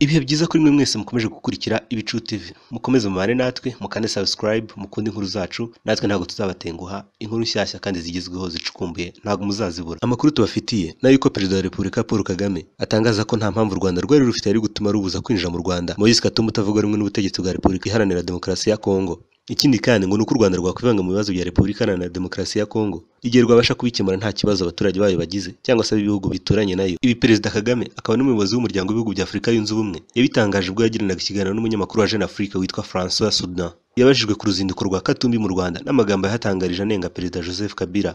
Ibihe byiza kuri mwe mwese mukomeje gukurikira Ibicu TV, mukomeze mubane natwe mukande subscribe mukunde inkuru zacu natwe ntabwo tuzabatenguha inkuru nshyashya kandi zigezweho zicukumbuye ntabwo muzazibura. Amakuru tubafitiye ni ay'uko Perezida wa Repubulika Paul Kagame atangaza ko nta mpamvu u Rwanda rwari rufite yari gutuma rubuza kwinjira mu Rwanda Moise Katumbi utavuga rumwe n'ubutegetsi bwa Repubulika Iharanira Demokarasi ya Kongo. Ikindi kandi ngo ni uko u Rwanda rwakwivanga mu bibazo bya Repubulika Iharanira Demokarasi ya Kongo igihe rwabasha kubikemura nta kibazo abaturage bayo bagize cyangwa se ab'ibihugu bituranye nayo. Ibi Perezida Kagame akaba n'umuyobozi w'umuryango w'ibihugu bya Afurika yunze ubumwe yabitangaje ubwo yagiranaga ikiganiro n'umunyamakuru wa Jeune Afrique witwa Francois Soudan. Yabajijwe ku ruzinduko rwa Katumbi mu Rwanda n'amagambo yahatangarije anenga Perezida Joseph Kabila.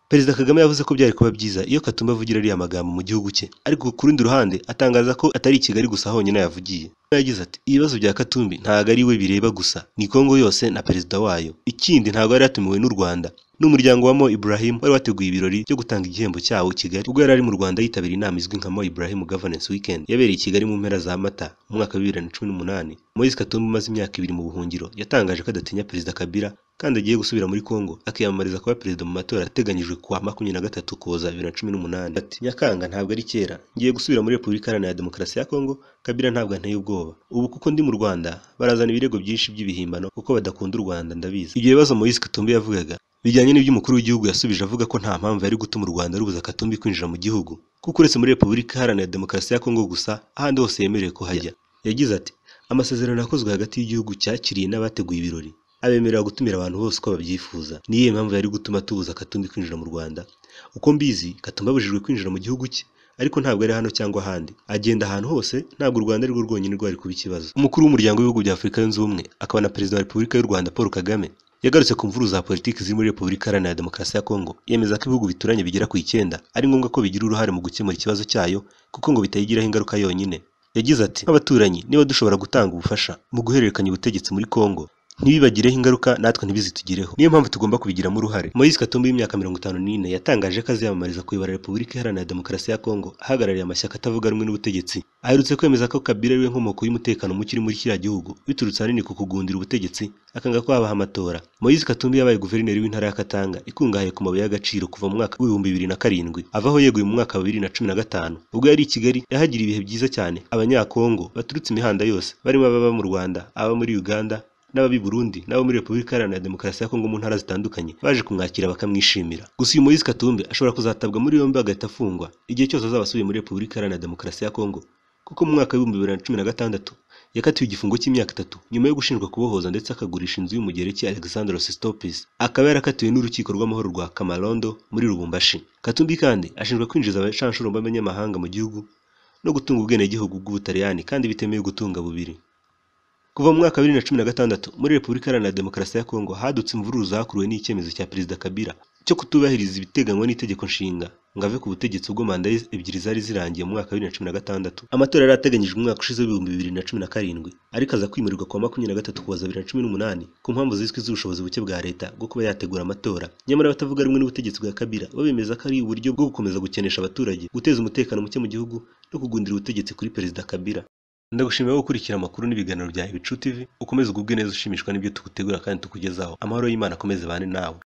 Perezida Kagame yavuze ko byari kuba byiza iyo Katumbi avugira ariya magambo mu gihugu cye, ariko ku rundi ruhande atangaza ko atari i Kigali gusa honyine yavugiye. Yagize ati ibibazo bya Katumbi ntabwo ari we bireba gusa, ni Kongo yose na perezida wayo. Ikindi ntabwo yari yatumiwe n'u Rwanda, n'umuryango wa Mo Ibrahim wari wateguye ibirori byo gutanga igihembo cyawo i Kigali ubwo yari ari mu Rwanda yitabira inama izwi nka Mo Ibrahim Governance Weekend yabereye i Kigali mu mpera za Mata mu mwaka wa bibiri na cumi n'umunani. Moise Katumbi umaze imyaka ibiri mu buhungiro yatangaje ko adatinya Perezida Kabila kandi agiye gusubira muri Kongo akiyamamariza kuba perezida mu matora ateganyijwe kuwa makumyabiri na gatatu Ukuboza bibiri na cumi n'umunani. Ati Nyakanga ntabwo ari kera, ngiye gusubira muri Repubulika Iharanira Demokarasi ya Kongo, Kabila ntabwo anteye ubwoba. Ubu kuko ndi mu Rwanda barazana ibirego byinshi by'ibihimbano kuko badakunda u Rwanda ndabizi. Ibyo bibazo Moise Katumbi yavugaga bijyanye n'iby'umukuru w'igihugu yasubije avuga ko nta mpamvu yari gutuma u Rwanda rubuza Katumbi kwinjira mu gihugu kuko uretse muri Repubulika Iharanira Demokarasi ya Kongo gusa ahandi hose yemerewe kuhajya. Yagize ati amasezerano yakozwe hagati y'igihugu cyakiriye n'abateguye ibirori abemerera gutumira abantu bose uko babyifuza. Ni iyihe mpamvu yari gutuma tubuza Katumbi kwinjira mu Rwanda? Uko mbizi Katumbi abujijwe kwinjira mu gihugu cye ariko ntabwo ari hano cyangwa ahandi agenda ahantu hose ntabwo u Rwanda arirwo rwonyine rwari kuba ikibazo. Umukuru w'umuryango w'ibihugu bya Afurika yunze ubumwe akaba na perezida wa Repubulika y'u Rwanda Paul Kagame yagarutse ku mvururu za politiki ziri muri Repubulika Iharanira Demokarasi ya Kongo yemeza ko ibihugu bituranye bigera ku icyenda ari ngombwa ko bigira uruhare mu gukemura ikibazo cyayo kuko ngo bitayigiraho ingaruka yonyine. Yagize ati nk'abaturanyi niba dushobora gutanga ubufasha mu guhererekanya ubutegetsi muri Kongo ntibibagireho ingaruka natwe ntibizitugireho niyo mpamvu tugomba kubigiramo uruhare Moise Katumbi w'imyaka mirongo itanu n'ine yatangaje ko aziyamamariza kuyobora Repubulika Iharanira Demokarasi ya Kongo ahagarariye amashyaka atavuga rumwe n'ubutegetsi aherutse kwemeza ko Kabila ariwe nkomoko y'umutekano muke uri muri kiriya gihugu biturutse ahanini ku kugundira ubutegetsi akanga ko habaho amatora Moise Katumbi yabaye guverineri w'intara ya Katanga ikungahaye ku mabuye y'agaciro kuva mu mwaka w'ibihumbi bibiri na karindwi avaho yeguye mu mwaka wa bibiri na cumi na gatanu ubwo yari i Kigali yahagira ibihe byiza cyane abanyakongo baturutse imihanda yose barimo ababa mu Rwanda aba muri Uganda n'ab'i Burundi n'abo muri Repubulika Iharanira Demokarasi ya Kongo mu ntara zitandukanye baje kumwakira bakamwishimira. Gusa uyu Moise Katumbi ashobora kuzatabwa muri yombi agahita afungwa igihe cyose azaba asubiye muri Repubulika Iharanira Demokarasi ya Kongo kuko mu mwaka w'ibihumbi bibiri na cumi na gatandatu yakatiwe igifungo cy'imyaka itatu nyuma yo gushinjwa kubohoza ndetse akagurisha inzu y'umugereki Alexander Sestopis akaba yarakatiwe n'urukiko rw'amahoro rwa Kamarondo muri Lubumbashi. Katumbi kandi ashinjwa kwinjiza abacancuro b'abanyamahanga mu gihugu no gutunga ubwenegihugu bw'Ubutaliyani kandi bitemewe gutunga bubiri. Kuva mu mwaka wa bibiri na cumi na gatandatu muri Repubulika Iharanira Demokarasi ya Kongo hadutse imvururu zakuruwe n'icyemezo cya Perezida Kabila cyo kutubahiriza ibiteganywa n'itegeko nshinga ngo ave ku butegetsi ubwo manda ebyiri zari zirangiye mu mwaka wa bibiri na cumi na gatandatu. Amatora yari ateganyijwe umwaka ushize w'ibihumbi bibiri na cumi na karindwi ariko aza kwimurirwa kuwa makumyabiri na gatatu Ukuboza bibiri na cumi n'umunani ku mpamvu zizwi z'ubushobozi buke bwa leta bwo kuba yategura amatora. Nyamara abatavuga rumwe n'ubutegetsi bwa Kabila bo bemeza ko ari uburyo bwo gukomeza gukenesha abaturage, guteza umutekano muke mu gihugu no kugundira ubutegetsi kuri Perezida Kabila. Ndagushimira gukurikira amakuru n'ibiganiro bya Ibicu TV ukomeze ugubwe neza ushimishwa n'ibyo tugutegura kandi tukugezaho amahoro y'Imana akomeze bane nawe